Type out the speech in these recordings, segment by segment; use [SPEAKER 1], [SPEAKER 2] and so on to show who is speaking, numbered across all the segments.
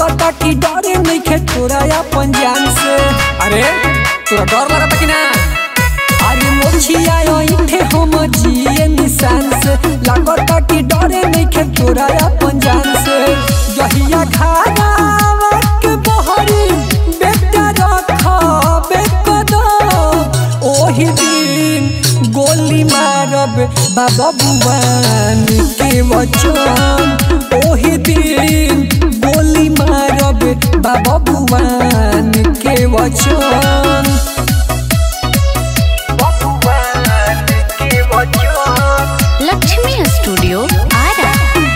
[SPEAKER 1] लगता कि डरे नहीं खे तोरा अपन जान से
[SPEAKER 2] अरे तोरा डर लगता कि ना
[SPEAKER 1] अरे मोछिया इठे हम जिए निशान से लगता कि डरे नहीं खे तोरा अपन जान से जहिया खाना के बहरी बेटा रख बेकदम ओही दिन गोली मारब बाबा बुआन के वचन ओही दिन गोली मारब बाबा बुआन के वचन
[SPEAKER 3] लक्ष्मी स्टूडियो आरा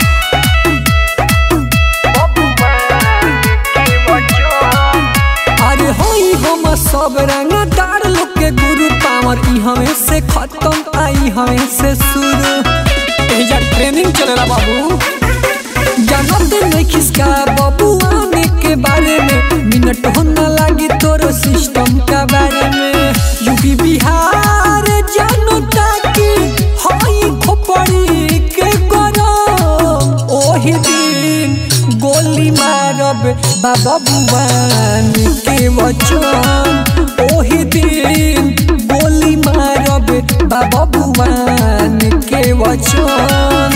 [SPEAKER 1] अरे होई हम सब रंगदार लोग के गुरु पावर ई हमें से खत्म आई हमें से शुरू
[SPEAKER 2] एजा ट्रेनिंग चलेला बाबू
[SPEAKER 1] जानत नहीं किसका बाबू आने के बारे में मिनट हो न लागी तोरो सिस्टम का बारे में यूपी बिहार जानो ताकि हई खोपड़ी के गरम ओही दिन गोली मारब बाबा बुआन के वचन ओही दिन गोली मारब बाबा बुआन के वचन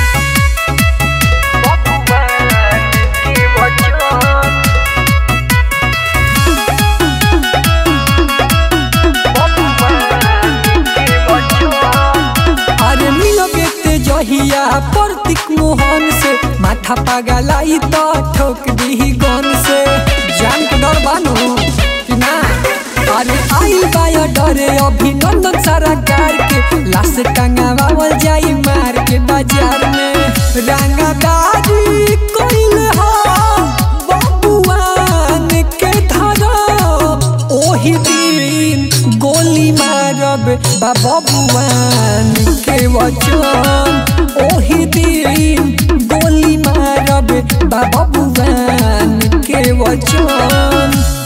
[SPEAKER 1] अरे मिलबे ते जहिया प्रतीक मोहन से माथा पगलाई तो ठोक दी गन से
[SPEAKER 2] जान के डर बानू कि ना
[SPEAKER 1] अरे आई बाया डरे अभिनंदन सरकार के लाश टंगावल जाई मार के बाजार में रंगदारी कोइल हो बबुआन के धरम ओही दिन गोली मारब बाबा बुआन के वचन ओही दिन गोली मारब बाबा बुआन के वचन